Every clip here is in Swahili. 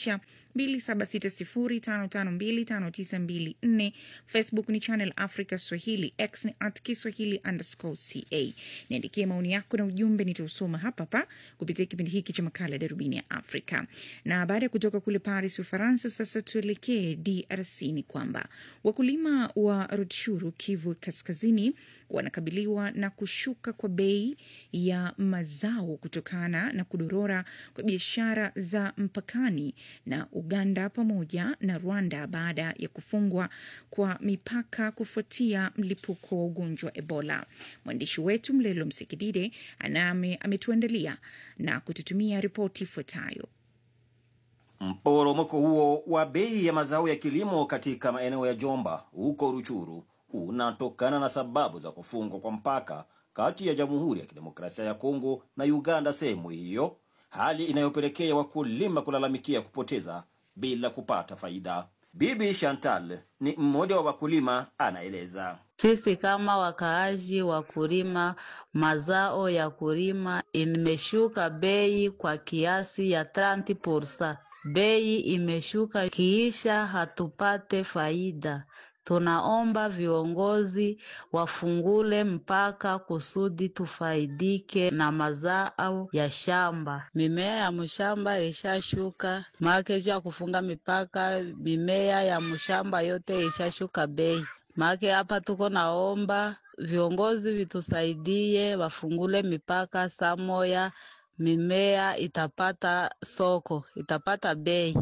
kujumlisha 2760552594. Facebook ni Channel Africa Swahili, X ni at Kiswahili underscore ca. Niandikie maoni yako na ujumbe, nitausoma hapa hapa kupitia kipindi hiki cha makala ya Darubini ya Afrika. Na baada ya kutoka kule Paris, Ufaransa, sasa tuelekee DRC. Ni kwamba wakulima wa Rutshuru, Kivu Kaskazini, wanakabiliwa na kushuka kwa bei ya mazao kutokana na kudorora kwa biashara za mpakani na Uganda pamoja na Rwanda baada ya kufungwa kwa mipaka kufuatia mlipuko wa ugonjwa wa Ebola. Mwandishi wetu Mlelo Msikidide aname ametuandalia na kututumia ripoti ifuatayo. Mporomoko huo wa bei ya mazao ya kilimo katika maeneo ya Jomba huko Ruchuru unatokana na sababu za kufungwa kwa mpaka kati ya Jamhuri ya Kidemokrasia ya Kongo na Uganda sehemu hiyo, hali inayopelekea wakulima kulalamikia kupoteza bila kupata faida. Bibi Chantal ni mmoja wa wakulima, anaeleza. Sisi kama wakaaji wa kulima mazao ya kulima imeshuka bei kwa kiasi ya 30%. Bei imeshuka kiisha hatupate faida. Tunaomba viongozi wafungule mpaka kusudi tufaidike na mazao ya shamba. Mimea ya mshamba ilishashuka, makeji ya kufunga mipaka, mimea ya mshamba yote ilishashuka bei. Make hapa tuko naomba viongozi vitusaidie, wafungule mipaka samoya, mimea itapata soko, itapata bei.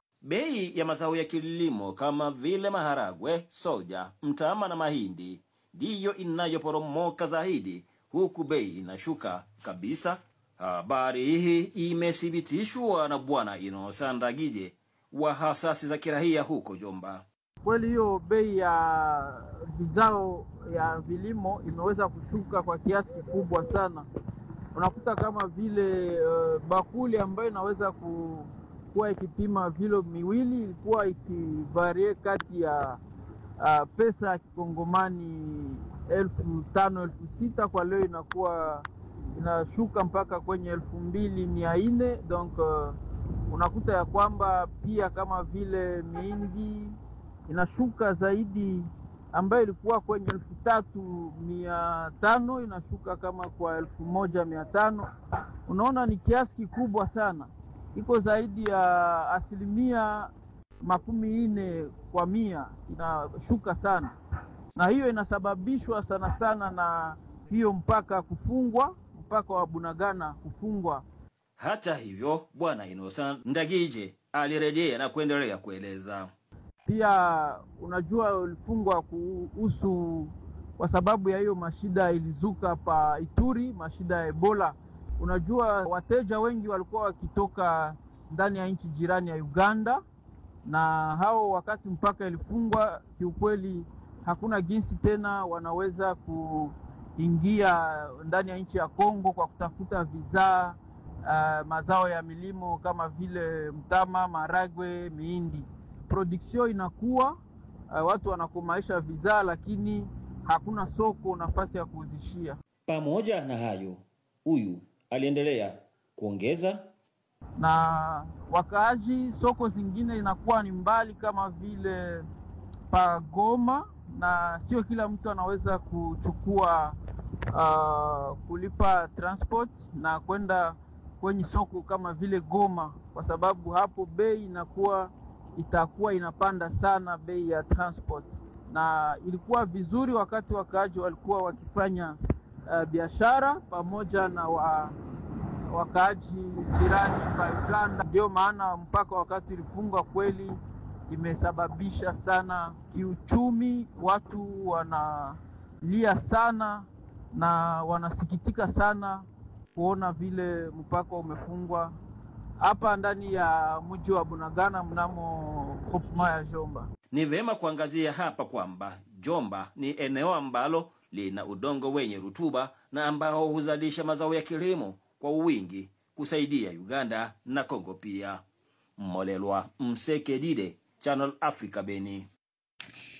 Bei ya mazao ya kilimo kama vile maharagwe, soja, mtama na mahindi ndiyo inayoporomoka zaidi, huku bei inashuka kabisa. Habari hii imethibitishwa na Bwana Inosa Ndagije wa hasasi za kirahia huko Jomba. Kweli hiyo bei ya vizao ya vilimo imeweza kushuka kwa kiasi kikubwa sana. Unakuta kama vile uh, bakuli ambayo inaweza ku, kuwa ikipima vilo miwili ilikuwa ikivarie kati ya uh, pesa ya kikongomani elfu tano elfu sita kwa leo inakuwa inashuka mpaka kwenye elfu mbili mia nne donc uh, unakuta ya kwamba pia kama vile mihindi inashuka zaidi ambayo ilikuwa kwenye elfu tatu mia tano inashuka kama kwa elfu moja mia tano Unaona ni kiasi kikubwa sana, iko zaidi ya asilimia makumi nne kwa mia inashuka sana, na hiyo inasababishwa sana sana na hiyo mpaka kufungwa, mpaka wa Bunagana kufungwa. Hata hivyo, Bwana Inosa Ndagije alirejea na kuendelea kueleza. Pia unajua ulifungwa kuhusu kwa sababu ya hiyo mashida ilizuka pa Ituri, mashida ya Ebola. Unajua wateja wengi walikuwa wakitoka ndani ya nchi jirani ya Uganda, na hao wakati mpaka ilifungwa, kiukweli hakuna jinsi tena wanaweza kuingia ndani ya nchi ya Kongo kwa kutafuta vizaa uh, mazao ya milimo kama vile mtama, maragwe, mihindi production inakuwa uh, watu wanakomaisha vizaa, lakini hakuna soko nafasi ya kuuzishia. Pamoja na hayo, huyu aliendelea kuongeza, na wakaaji, soko zingine inakuwa ni mbali kama vile Pagoma, na sio kila mtu anaweza kuchukua uh, kulipa transport na kwenda kwenye soko kama vile Goma, kwa sababu hapo bei inakuwa itakuwa inapanda sana bei ya transport, na ilikuwa vizuri wakati wakaaji walikuwa wakifanya uh, biashara pamoja na wa, wakaaji jirani pa Uganda. Ndio maana mpaka wakati ilifungwa kweli imesababisha sana kiuchumi, watu wanalia sana na wanasikitika sana kuona vile mpaka umefungwa hapa ndani ya mji wa Bunagana mnamo groupement ya Jomba. Ni vema kuangazia hapa kwamba Jomba ni eneo ambalo lina udongo wenye rutuba na ambao huzalisha mazao ya kilimo kwa wingi kusaidia Uganda na Kongo pia. Mmolelwa Msekedide, Channel Africa, Beni.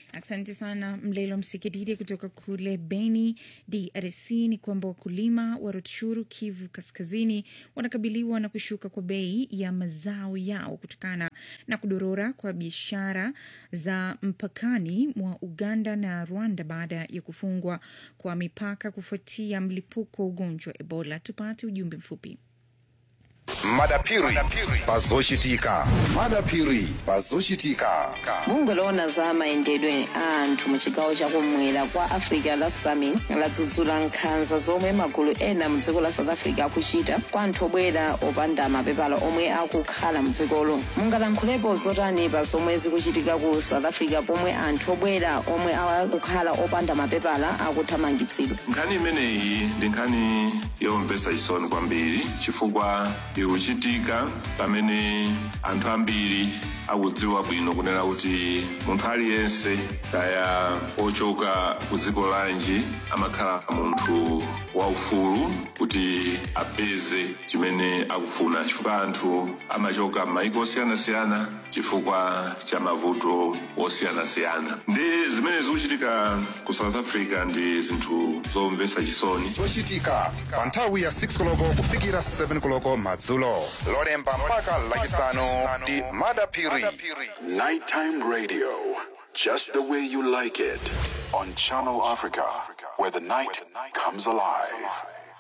Asante sana Mlelo Msikididi kutoka kule Beni, DRC. Ni kwamba wakulima wa Rutshuru, Kivu Kaskazini, wanakabiliwa na kushuka kwa bei ya mazao yao kutokana na kudorora kwa biashara za mpakani mwa Uganda na Rwanda baada ya kufungwa kwa mipaka kufuatia mlipuko wa ugonjwa wa Ebola. Tupate ujumbe mfupi. madapiri pazochitika madapiri pazochitika mungoloona za mayendedwe a anthu mu chigawo chakumwera kwa africa la sami ladzudzula nkhanza zomwe magulu ena mu dziko la south africa akuchita kwa anthu obwera opanda mapepala omwe akukhala mu dzikolo mungalankhulepo zotani pa zomwe zikuchitika ku south africa pomwe anthu obwera omwe akukhala opanda mapepala akuthamangitsidwa nkhani imeneyi ndi nkhani yomvetsa chisoni kwambiri chifukwa ikuchitika pamene anthu ambiri akudziwa bwino kunena kuti munthu aliyense kaya ochoka ku dziko lanji amakhala munthu waufulu kuti apeze chimene akufuna chifukwa anthu amachoka m'mayiko osiyanasiyana chifukwa cha mavuto osiyanasiyana ndi zimene zikuchitika ku south africa ndi zinthu zomvetsa chisoni zochitika pa nthawi ya 6 koloko kufikira 7 koloko madzulo lolemba mpaka lachisanu ndi madapiri Nighttime radio, just the way you like it, on Channel Africa, where the night comes alive.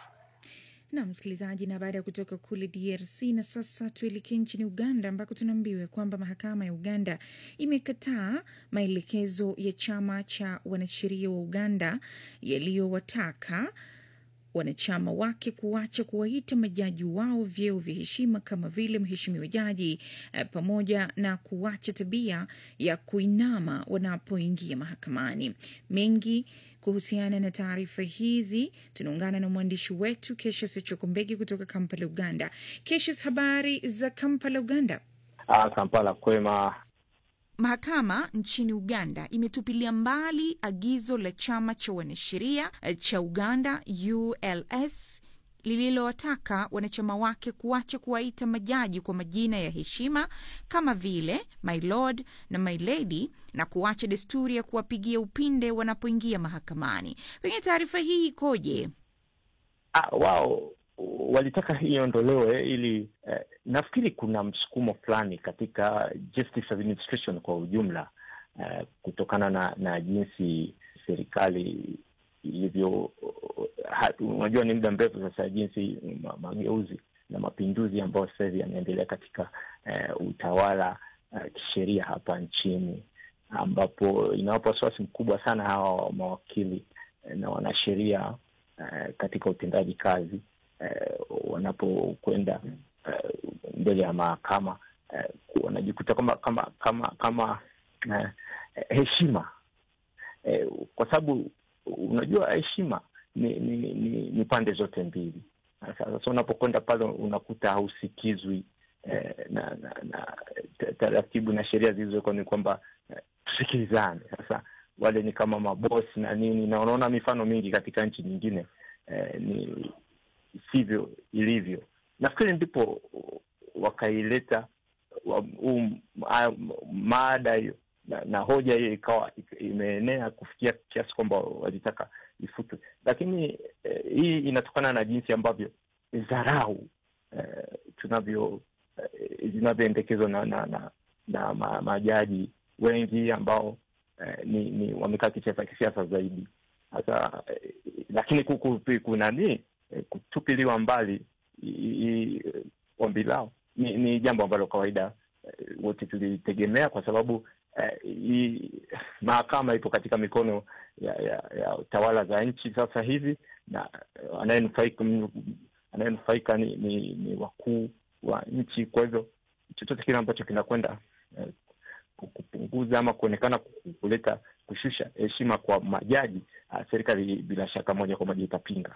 na msikilizaji, na baada ya kutoka kule DRC na sasa tuelekee nchini Uganda ambako tunaambiwa kwamba mahakama ya Uganda imekataa maelekezo ya chama cha wanasheria wa Uganda yaliyowataka wanachama wake kuacha kuwaita majaji wao vyeo vya heshima kama vile mheshimiwa jaji eh, pamoja na kuacha tabia ya kuinama wanapoingia mahakamani. Mengi kuhusiana na taarifa hizi tunaungana na mwandishi wetu Keshas Chokombegi kutoka Kampala, Uganda. Keshas, habari za Kampala, Uganda? Ah, Kampala kwema. Mahakama nchini Uganda imetupilia mbali agizo la chama cha wanasheria eh, cha Uganda ULS lililowataka wanachama wake kuacha kuwaita majaji kwa majina ya heshima kama vile my lord na my lady na kuacha desturi ya kuwapigia upinde wanapoingia mahakamani. Pengine taarifa hii ikoje? Ah, wao walitaka hii iondolewe ili eh, nafikiri kuna msukumo fulani katika justice administration kwa ujumla eh, kutokana na na jinsi serikali ilivyo ha- unajua ni muda mrefu sasa jinsi ma, mageuzi na mapinduzi ambayo sasa hivi yanaendelea katika eh, utawala eh, kisheria hapa nchini ambapo inawapa wasiwasi mkubwa sana hawa mawakili eh, na wanasheria eh, katika utendaji kazi eh, wanapokwenda eh, mbele ya mahakama eh, wanajikuta kama kama kama kama eh, heshima eh, kwa sababu unajua heshima ni ni, ni ni pande zote mbili. Sasa unapokwenda pale unakuta hausikizwi eh, na na, na ta- taratibu na sheria zilizowekwa ni kwamba eh, tusikilizane. Sasa wale ni kama mabosi na nini, na unaona mifano mingi katika nchi nyingine eh, ni sivyo ilivyo. Nafikiri ndipo wakaileta wa- huu ma- maada hiyo na, na hoja hiyo ikawa imeenea kufikia kiasi kwamba walitaka ifutwe, lakini eh, hii inatokana na jinsi ambavyo dharau eh, tunavyo eh, zinavyoendekezwa na, na, na, na ma, majaji wengi ambao eh, ni, ni wamekaa kisiasa kisiasa zaidi sasa eh, lakini kuku- kunani eh, kutupiliwa mbali i- i- ombi lao ni, ni jambo ambalo kawaida eh, wote tulitegemea kwa sababu eh, hii mahakama ipo katika mikono ya, ya, ya tawala za nchi sasa hivi na eh, anayenufaika anayenufaika ni, ni, ni wakuu wa nchi. Kwa hivyo chochote kile ambacho kinakwenda eh, ku- kupunguza ama kuonekana ku- kuleta kushusha heshima kwa majaji, ah, serikali bila shaka moja kwa moja itapinga.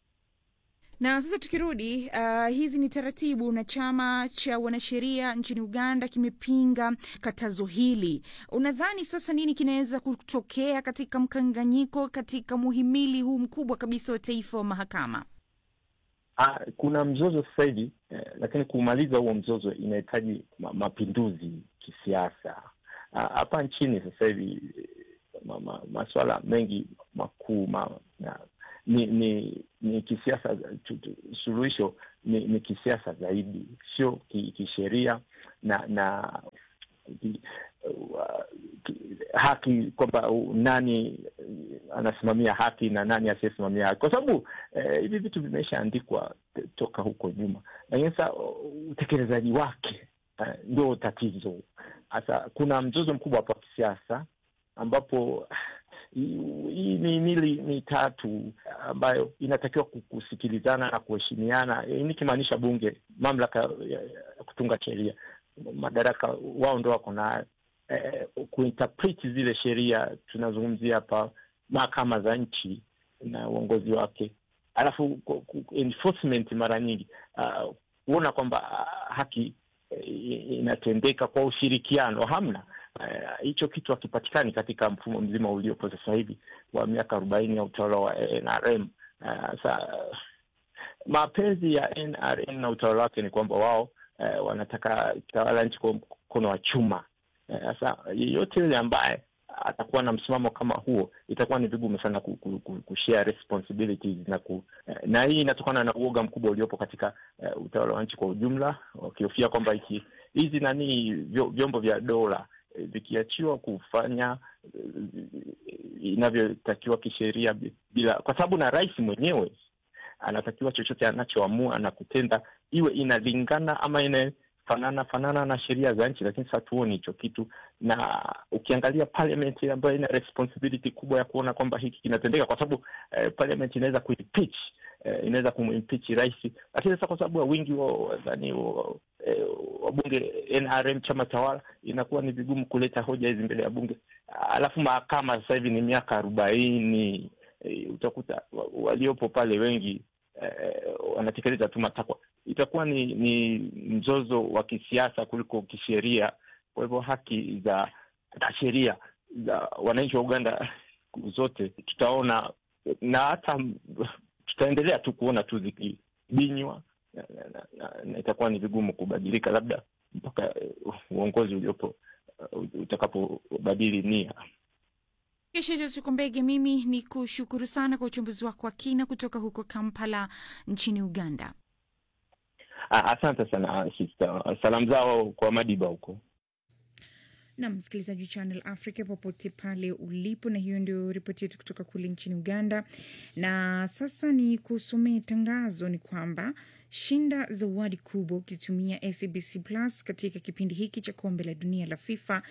Na sasa tukirudi, uh, hizi ni taratibu na chama cha wanasheria nchini Uganda kimepinga katazo hili. Unadhani sasa nini kinaweza kutokea katika mkanganyiko katika muhimili huu mkubwa kabisa wa taifa wa mahakama? Ah, kuna mzozo sasa hivi eh, lakini kumaliza huo mzozo inahitaji ma, mapinduzi kisiasa Ah, hapa nchini. Sasa hivi ma, ma, maswala mengi makuu ma, na, ni ni ni kisiasa tu- tu- suluhisho ni, ni kisiasa zaidi sio ki- kisheria na na ki, uh, ki, haki kwamba uh, nani uh, anasimamia haki na nani asiyesimamia haki kwa sababu eh, hivi vitu vimeshaandikwa t- toka huko nyuma lakini sasa uh, utekelezaji wake eh, ndio tatizo sasa kuna mzozo mkubwa hapa wa kisiasa ambapo hii hii mihimili mitatu ambayo inatakiwa ku- kusikilizana na kuheshimiana, eh, nikimaanisha bunge, mamlaka ya ya kutunga sheria, madaraka wao ndo wako nayo eh, kuinterpret zile sheria. Tunazungumzia hapa mahakama za nchi na uongozi wake, alafu ku- ku- enforcement mara nyingi ah, kuona kwamba ah, haki eh, inatendeka kwa ushirikiano, hamna Eh, hicho kitu hakipatikani katika mfumo mzima uliopo sasa hivi wa miaka arobaini ya utawala wa NRM. Eh, Sasa mapenzi ya NRM na utawala wake ni kwamba wao eh, wanataka tawala nchi kwa mkono wa chuma. Eh, Sasa yeyote yule ambaye atakuwa na msimamo kama huo, itakuwa ni vigumu sana ku, ku, ku, kushare responsibilities na ku, eh, na hii inatokana na uoga mkubwa uliopo katika eh, utawala wa nchi kwa ujumla, wakihofia kwamba iki hizi nani vyo- vyombo vya dola eh, vikiachiwa kufanya eh, inavyotakiwa kisheria bi- bila, kwa sababu na rais mwenyewe anatakiwa chochote anachoamua na kutenda iwe inalingana ama inafanana fanana na sheria za nchi, lakini sasa hatuoni hicho kitu, na ukiangalia parliament ambayo ina responsibility kubwa ya kuona kwamba hiki kinatendeka, kwa sababu eh, parliament inaweza kuimpeach eh, inaweza kumimpeach rais, lakini sasa kwa sababu ya wingi wa nani wa- eh, wabunge NRM chama tawala, inakuwa ni vigumu kuleta hoja hizi mbele ya bunge. Alafu mahakama sasa hivi ni miaka arobaini e, utakuta wa- waliopo pale wengi eh, wanatekeleza tu matakwa. Itakuwa ni, ni mzozo wa kisiasa kuliko kisheria. Kwa hivyo haki za za sheria za wananchi wa Uganda zote tutaona, na hata tutaendelea tu kuona tu zikibinywa na, na, na, na, na itakuwa ni vigumu kubadilika, labda mpaka eh, uongozi uliopo uh, utakapobadili nia. Kisha Tukumbege, mimi ni kushukuru sana kwa uchambuzi wako wa kina kutoka huko Kampala nchini Uganda. Ah, Asante sana sister. Salamu zao kwa Madiba huko. na msikilizaji wa Channel Africa popote pale ulipo, na hiyo ndio ripoti yetu kutoka kule nchini Uganda. Na sasa ni kusomea tangazo, ni kwamba shinda zawadi kubwa ukitumia SABC Plus katika kipindi hiki cha kombe la dunia la FIFA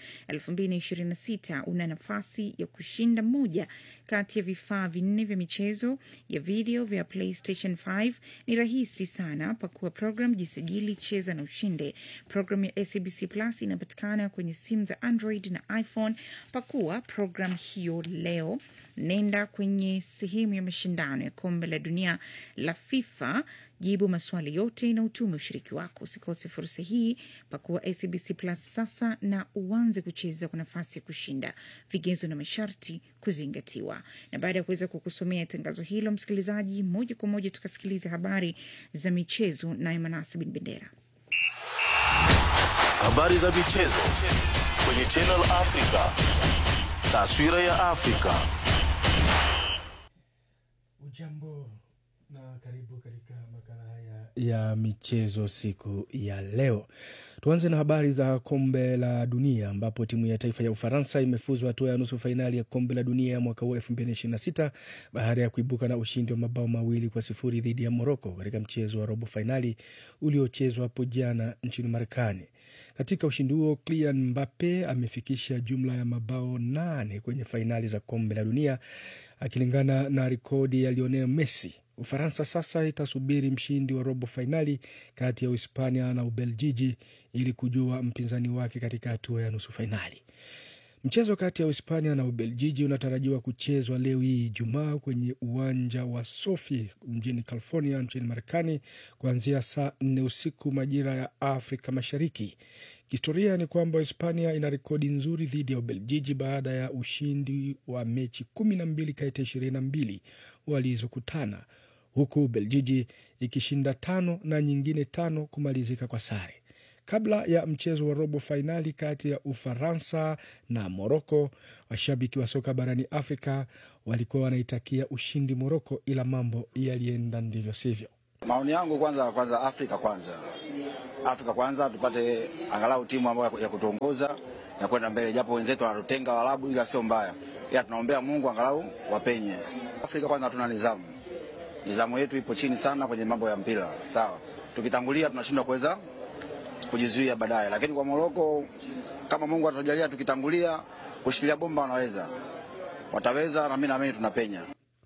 2026. Una nafasi ya kushinda moja kati ya vifaa vinne vya michezo ya video vya PlayStation 5. Ni rahisi sana, pakua program, jisajili, cheza na ushinde. Program ya SABC Plus inapatikana kwenye simu za Android na iPhone. Pakua program hiyo leo, nenda kwenye sehemu ya mashindano ya kombe la dunia la FIFA, jibu maswali yote na utume ushiriki wako. Usikose fursa hii, pakua SABC Plus sasa na uanze kucheza kwa nafasi ya kushinda. Vigezo na masharti kuzingatiwa. Na baada ya kuweza kukusomea tangazo hilo, msikilizaji, moja kwa moja tukasikiliza habari za michezo naye Manasa bin Bendera. Habari za michezo kwenye Channel Africa. Taswira ya Afrika. Ujambo na karibu katika makala haya ya michezo siku ya leo. Tuanze na habari za kombe la dunia ambapo timu ya taifa ya Ufaransa imefuzwa hatua ya nusu fainali ya kombe la dunia ya mwaka huu 2026 baada ya kuibuka na ushindi wa mabao mawili kwa sifuri dhidi ya Moroko katika mchezo wa robo fainali uliochezwa hapo jana nchini Marekani. Katika ushindi huo Kylian Mbappe amefikisha jumla ya mabao nane kwenye fainali za kombe la dunia akilingana na rekodi ya Lionel Messi. Ufaransa sasa itasubiri mshindi wa robo fainali kati ya Uhispania na Ubeljiji ili kujua mpinzani wake katika hatua ya nusu fainali. Mchezo kati ya Uhispania na Ubeljiji unatarajiwa kuchezwa leo hii Ijumaa kwenye uwanja wa Sofi mjini California nchini Marekani kuanzia saa nne usiku majira ya Afrika Mashariki. Kihistoria ni kwamba Hispania ina rekodi nzuri dhidi ya Ubeljiji baada ya ushindi wa mechi kumi na mbili kati ya ishirini na mbili walizokutana huku Ubeljiji ikishinda tano na nyingine tano kumalizika kwa sare. Kabla ya mchezo wa robo fainali kati ya Ufaransa na Moroko, washabiki wa soka barani Afrika walikuwa wanaitakia ushindi Moroko, ila mambo yalienda ndivyo sivyo. Maoni yangu kwanza, kwanza Afrika kwanza, Afrika kwanza, tupate angalau timu ambayo ya kutuongoza na kwenda mbele, japo wenzetu wanatutenga Waarabu, ila sio mbaya, ila tunaombea Mungu angalau wapenye. Afrika kwanza hatuna nidhamu, nidhamu yetu ipo chini sana kwenye mambo ya mpira. Sawa, tukitangulia tunashindwa kuweza kujizuia baadaye, lakini kwa Moroko kama Mungu atatujalia, tukitangulia kushikilia bomba, wanaweza wataweza, na mimi naamini tunapenya.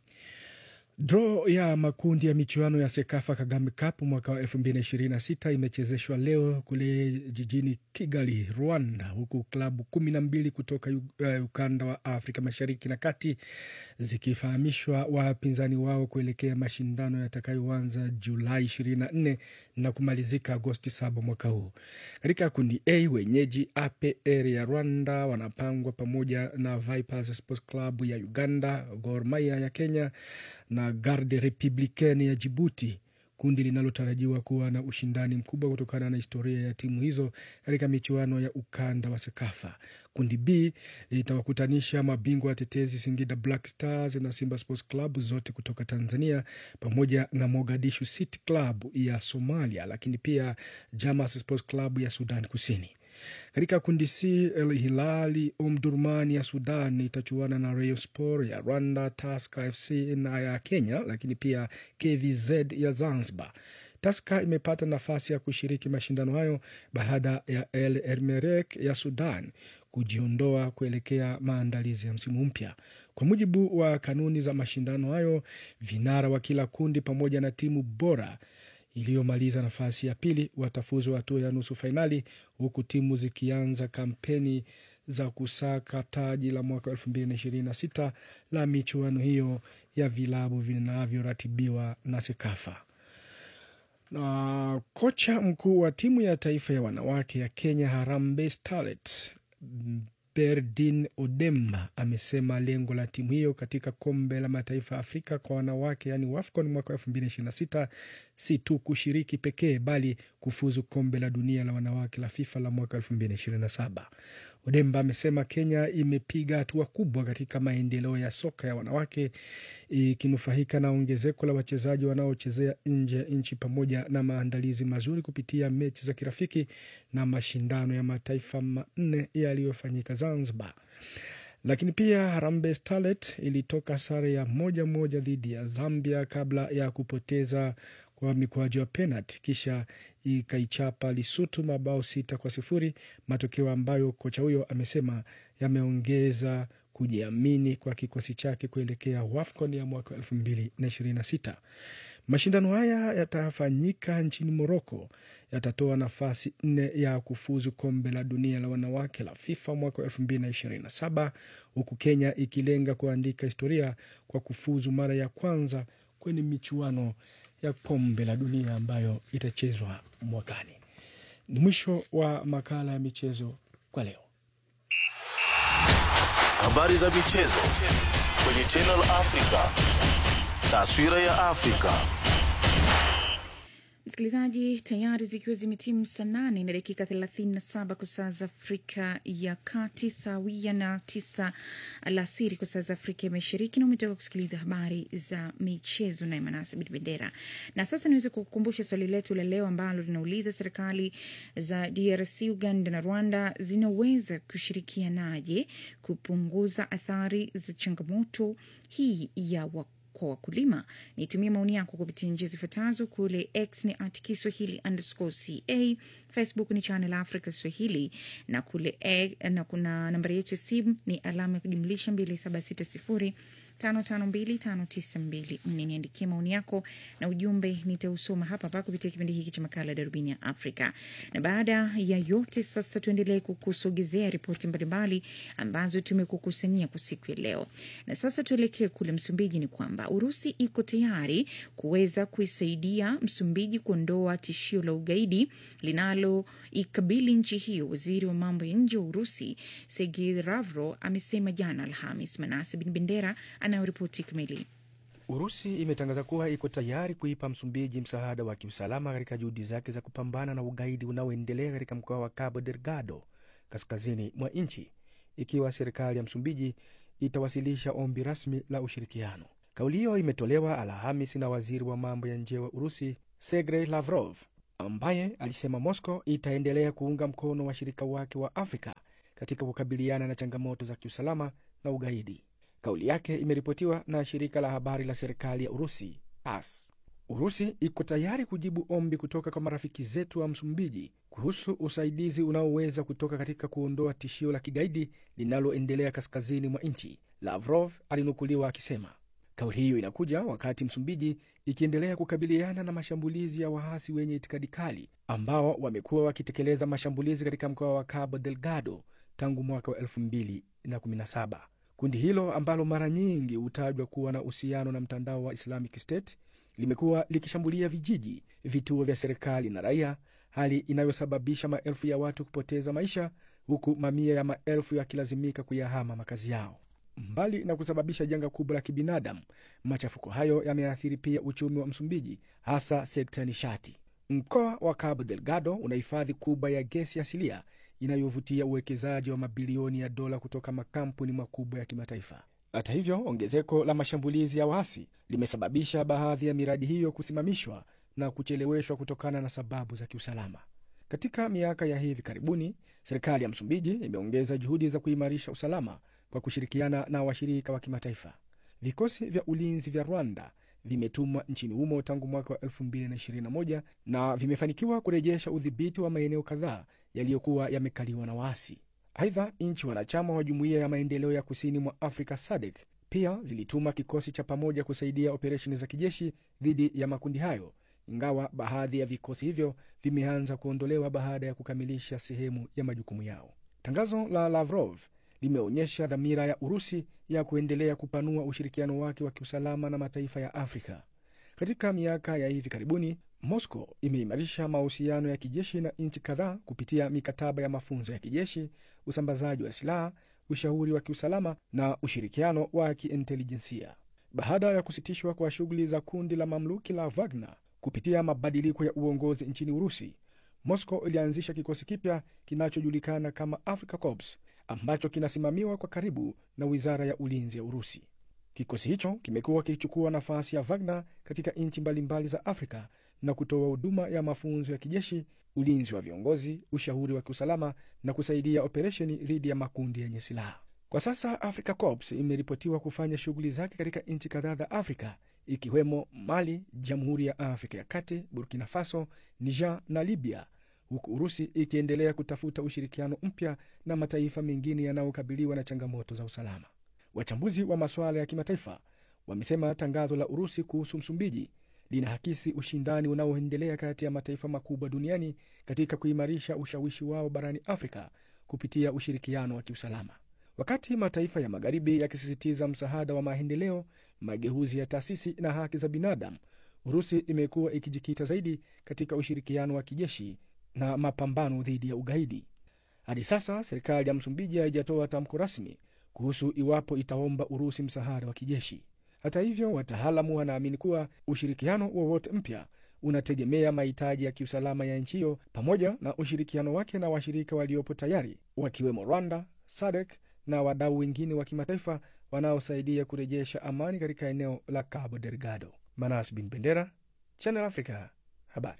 Draw ya makundi ya michuano ya Sekafa Kagame Cup mwaka wa 2026 imechezeshwa leo kule jijini Kigali, Rwanda, huku klabu kumi na mbili kutoka uh, ukanda wa Afrika Mashariki na Kati zikifahamishwa wapinzani wao kuelekea mashindano yatakayoanza Julai 24 na kumalizika Agosti 7 mwaka huu. Katika kundi A, wenyeji APR ya Rwanda wanapangwa pamoja na Vipers Sports Club ya Uganda, Gor Mahia ya Kenya na Garde Republicaine ya Jibuti, kundi linalotarajiwa kuwa na ushindani mkubwa kutokana na historia ya timu hizo katika michuano ya ukanda wa Sekafa. Kundi B litawakutanisha mabingwa watetezi Singida Black Stars na Simba Sports Club zote kutoka Tanzania pamoja na Mogadishu City Club ya Somalia, lakini pia Jamas Sports Club ya Sudan Kusini. Katika kundi C, El Hilali Omdurman ya Sudan itachuana na Rayon Sport ya Rwanda, Tusker FC na ya Kenya, lakini pia KVZ ya Zanzibar. Tusker imepata nafasi ya kushiriki mashindano hayo baada ya El Ermerek ya Sudan kujiondoa kuelekea maandalizi ya msimu mpya. Kwa mujibu wa kanuni za mashindano hayo, vinara wa kila kundi pamoja na timu bora iliyomaliza nafasi ya pili watafuzu hatua ya nusu fainali, huku timu zikianza kampeni za kusaka taji la mwaka elfu mbili na ishirini na sita la michuano hiyo ya vilabu vinavyoratibiwa na Sekafa. Na kocha mkuu wa timu ya taifa ya wanawake ya Kenya Harambee Starlets Berdin Odemba amesema lengo la timu hiyo katika kombe la mataifa ya Afrika kwa wanawake yaani WAFCON mwaka elfu mbili ishirini na sita si tu kushiriki pekee bali kufuzu kombe la dunia la wanawake la FIFA la mwaka elfu mbili ishirini na saba. Odemba amesema Kenya imepiga hatua kubwa katika maendeleo ya soka ya wanawake ikinufaika na ongezeko la wachezaji wanaochezea nje ya nchi pamoja na maandalizi mazuri kupitia mechi za kirafiki na mashindano ya mataifa manne yaliyofanyika Zanzibar. Lakini pia Harambee Starlets ilitoka sare ya moja moja dhidi ya Zambia kabla ya kupoteza kwa mikwaju ya penalti kisha ikaichapa Lesotho mabao sita kwa sifuri, matokeo ambayo kocha huyo amesema yameongeza kujiamini kwa kikosi chake kuelekea WAFCON ya mwaka elfu mbili na ishirini na sita. Mashindano haya yatafanyika nchini Moroko, yatatoa nafasi nne ya kufuzu kombe la dunia la wanawake la FIFA mwaka elfu mbili na ishirini na saba huku Kenya ikilenga kuandika historia kwa kufuzu mara ya kwanza kwenye michuano ya kombe la dunia ambayo itachezwa mwakani. Ni mwisho wa makala ya michezo kwa leo. Habari za michezo kwenye Channel Africa. Taswira ya Afrika. Msikilizaji, tayari zikiwa zimetimu saa nane na dakika thelathini na saba kwa saa za Afrika ya Kati, sawia na tisa alasiri kwa saa za Afrika ya Mashariki, na umetoka kusikiliza habari za michezo naye Manase Bendera. Na sasa niweze kukumbusha swali letu la leo ambalo linauliza serikali za DRC, Uganda na Rwanda zinaweza kushirikianaje kupunguza athari za changamoto hii ya wa kwa wakulima. Nitumie maoni yako kupitia njia zifuatazo. Kule X ni at Kiswahili underscore ca, Facebook ni Channel Africa Swahili, na kule e, na kuna nambari yetu ya simu ni alama ya kujumlisha 2760 552592 niandikie maoni yako na ujumbe nitausoma hapa hapa kupitia kipindi hiki cha makala ya darubini ya Afrika. Na baada ya yote sasa, tuendelee kukusogezea ripoti mbalimbali ambazo tumekukusanyia kwa siku ya leo. Na sasa tuelekee kule Msumbiji. Ni kwamba Urusi iko tayari kuweza kuisaidia Msumbiji kuondoa tishio la ugaidi linaloikabili nchi hiyo. Waziri wa mambo ya nje wa Urusi Sergei Lavrov amesema jana Alhamis. Manase Bin Bendera anayoripoti kamili. Urusi imetangaza kuwa iko tayari kuipa Msumbiji msaada wa kiusalama katika juhudi zake za kupambana na ugaidi unaoendelea katika mkoa wa Cabo Delgado kaskazini mwa nchi, ikiwa serikali ya Msumbiji itawasilisha ombi rasmi la ushirikiano. Kauli hiyo imetolewa Alhamis na waziri wa mambo ya nje wa Urusi Sergei Lavrov, ambaye alisema Moscow itaendelea kuunga mkono washirika wake wa Afrika katika kukabiliana na changamoto za kiusalama na ugaidi. Kauli yake imeripotiwa na shirika la habari la serikali ya Urusi AS. Urusi iko tayari kujibu ombi kutoka kwa marafiki zetu wa Msumbiji kuhusu usaidizi unaoweza kutoka katika kuondoa tishio la kigaidi linaloendelea kaskazini mwa nchi, Lavrov alinukuliwa akisema. Kauli hiyo inakuja wakati Msumbiji ikiendelea kukabiliana na mashambulizi ya waasi wenye itikadi kali ambao wamekuwa wakitekeleza mashambulizi katika mkoa wa Cabo Delgado tangu mwaka wa 2017. Kundi hilo ambalo mara nyingi hutajwa kuwa na uhusiano na mtandao wa Islamic State limekuwa likishambulia vijiji, vituo vya serikali na raia, hali inayosababisha maelfu ya watu kupoteza maisha, huku mamia ya maelfu yakilazimika kuyahama makazi yao. Mbali na kusababisha janga kubwa la kibinadamu, machafuko hayo yameathiri pia uchumi wa Msumbiji, hasa sekta ya nishati. Mkoa wa Cabo Delgado una hifadhi kubwa ya gesi asilia inayovutia uwekezaji wa mabilioni ya dola kutoka makampuni makubwa ya kimataifa. Hata hivyo, ongezeko la mashambulizi ya waasi limesababisha baadhi ya miradi hiyo kusimamishwa na kucheleweshwa kutokana na sababu za kiusalama. Katika miaka ya hivi karibuni, serikali ya Msumbiji imeongeza juhudi za kuimarisha usalama kwa kushirikiana na washirika wa kimataifa. Vikosi vya ulinzi vya Rwanda vimetumwa nchini humo tangu mwaka wa 2021 na vimefanikiwa kurejesha udhibiti wa maeneo kadhaa yaliyokuwa yamekaliwa na waasi. Aidha, nchi wanachama wa Jumuiya ya Maendeleo ya Kusini mwa Afrika SADC pia zilituma kikosi cha pamoja kusaidia operesheni za kijeshi dhidi ya makundi hayo, ingawa baadhi ya vikosi hivyo vimeanza kuondolewa baada ya kukamilisha sehemu ya majukumu yao. Tangazo la Lavrov limeonyesha dhamira ya Urusi ya kuendelea kupanua ushirikiano wake wa kiusalama na mataifa ya Afrika. Katika miaka ya hivi karibuni, Moscow imeimarisha mahusiano ya kijeshi na nchi kadhaa kupitia mikataba ya mafunzo ya kijeshi, usambazaji wa silaha, ushauri wa kiusalama na ushirikiano wa kiintelijensia. Baada ya kusitishwa kwa shughuli za kundi la mamluki la Wagner kupitia mabadiliko ya uongozi nchini Urusi, Moscow ilianzisha kikosi kipya kinachojulikana kama Africa Corps ambacho kinasimamiwa kwa karibu na wizara ya ulinzi ya Urusi. Kikosi hicho kimekuwa kikichukua nafasi ya Wagner katika nchi mbalimbali za Afrika na kutoa huduma ya mafunzo ya kijeshi, ulinzi wa viongozi, ushauri wa kiusalama na kusaidia operesheni dhidi ya makundi yenye silaha. Kwa sasa Africa Corps imeripotiwa kufanya shughuli zake katika nchi kadhaa za Afrika ikiwemo Mali, Jamhuri ya Afrika ya Kati, Burkina Faso, Niger na Libya, huku Urusi ikiendelea kutafuta ushirikiano mpya na mataifa mengine yanayokabiliwa na changamoto za usalama. Wachambuzi wa masuala ya kimataifa wamesema tangazo la Urusi kuhusu Msumbiji linahakisi ushindani unaoendelea kati ya mataifa makubwa duniani katika kuimarisha ushawishi wao barani Afrika kupitia ushirikiano wa kiusalama. Wakati mataifa ya Magharibi yakisisitiza msaada wa maendeleo, mageuzi ya taasisi na haki za binadamu, Urusi imekuwa ikijikita zaidi katika ushirikiano wa kijeshi na mapambano dhidi ya ugaidi. Hadi sasa serikali ya Msumbiji haijatoa tamko rasmi kuhusu iwapo itaomba Urusi msaada wa kijeshi. Hata hivyo, wataalamu wanaamini kuwa ushirikiano wowote mpya unategemea mahitaji ya kiusalama ya nchi hiyo pamoja na ushirikiano wake na washirika waliopo tayari wakiwemo Rwanda, SADC na wadau wengine wa kimataifa wanaosaidia kurejesha amani katika eneo la Cabo Delgado. Manas Bin Bendera, Channel Africa, habari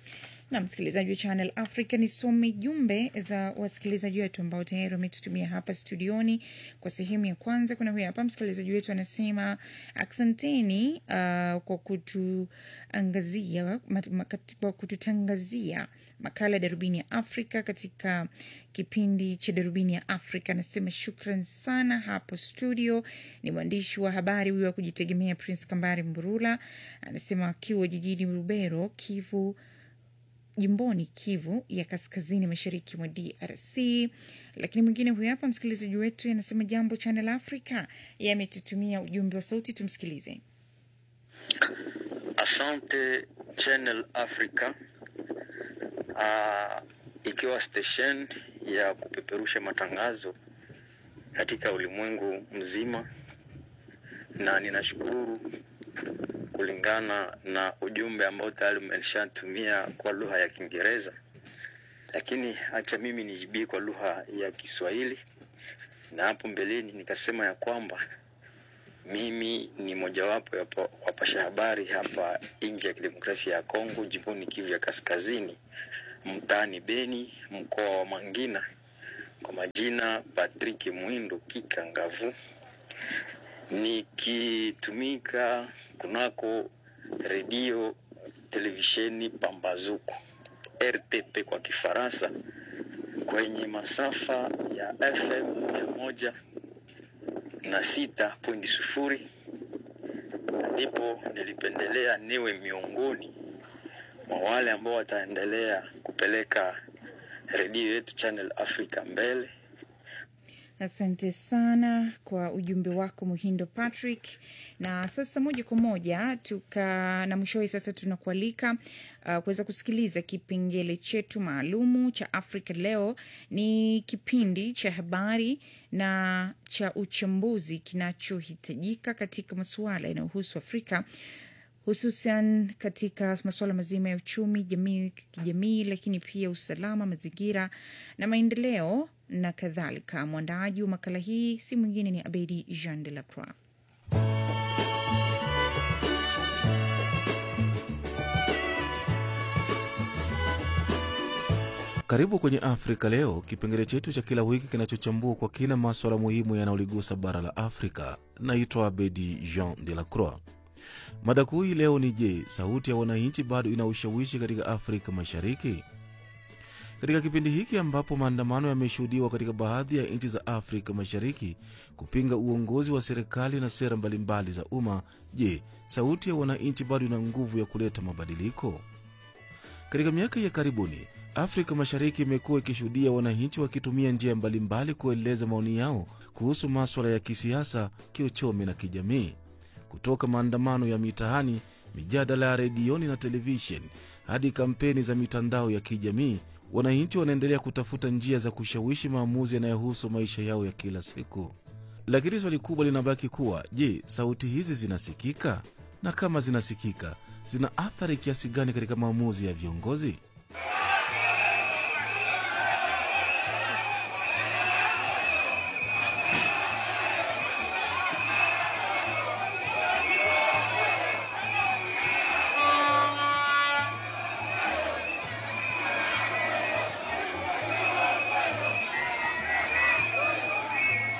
na msikilizaji wa Channel Africa, nisome jumbe za wasikilizaji wetu ambao tayari wametutumia hapa studioni. Kwa sehemu ya kwanza, kuna huyu hapa msikilizaji wetu anasema asanteni uh, kwa kutuangazia kwa kututangazia makala ya Darubini ya Afrika katika kipindi cha Darubini ya Afrika. Anasema shukran sana hapo studio. Ni mwandishi wa habari huyo wa kujitegemea Prince Kambari Mburula, anasema akiwa jijini Rubero, Kivu jimboni Kivu ya kaskazini mashariki mwa DRC. Lakini mwingine huyu hapa msikilizaji wetu anasema jambo Channel Africa, yametutumia ujumbe wa sauti, tumsikilize. Asante Channel Africa, uh, ikiwa station ya kupeperusha matangazo katika ulimwengu mzima, na ninashukuru kulingana na ujumbe ambao tayari umeshatumia kwa lugha ya Kiingereza, lakini acha mimi nijibie kwa lugha ya Kiswahili. Na hapo mbeleni nikasema ya kwamba mimi ni mojawapo ya pa- wapasha habari hapa nje ya kidemokrasia ya Kongo, jimboni Kivu ya Kaskazini, mtaani Beni, mkoa wa Mangina, kwa majina Patrick Mwindo Kikangavu, nikitumika kunako redio televisheni Pambazuko RTP kwa Kifaransa kwenye masafa ya FM mia moja na sita pointi sufuri ndipo nilipendelea niwe miongoni mwa wale ambao wataendelea kupeleka redio yetu Channel Africa mbele. Asante sana kwa ujumbe wako Muhindo Patrick. Na sasa moja kwa moja tuka na mwishowe, sasa tunakualika uh, kuweza kusikiliza kipengele chetu maalumu cha Afrika Leo. Ni kipindi cha habari na cha uchambuzi kinachohitajika katika masuala yanayohusu Afrika hususan katika masuala mazima ya uchumi, jamii, kijamii, lakini pia usalama, mazingira na maendeleo na kadhalika. Mwandaaji wa makala hii si mwingine ni Abedi Jean de la Croix. Karibu kwenye Afrika Leo, kipengele chetu cha kila wiki kinachochambua kwa kina maswala muhimu yanayoligusa bara la Afrika. Naitwa Abedi Jean de la Croix. Mada kuu hii leo ni je, sauti ya wananchi bado ina ushawishi katika Afrika Mashariki? Katika kipindi hiki ambapo maandamano yameshuhudiwa katika baadhi ya nchi za Afrika Mashariki kupinga uongozi wa serikali na sera mbalimbali za umma, je, sauti ya wananchi bado ina nguvu ya kuleta mabadiliko? Katika miaka ya karibuni Afrika Mashariki imekuwa ikishuhudia wananchi wakitumia njia mbalimbali kueleza maoni yao kuhusu maswala ya kisiasa, kiuchumi na kijamii. Kutoka maandamano ya mitaani, mijadala ya redioni na televisheni hadi kampeni za mitandao ya kijamii, wananchi wanaendelea kutafuta njia za kushawishi maamuzi yanayohusu maisha yao ya kila siku. Lakini swali kubwa linabaki kuwa je, sauti hizi zinasikika? Na kama zinasikika, zina athari kiasi gani katika maamuzi ya viongozi?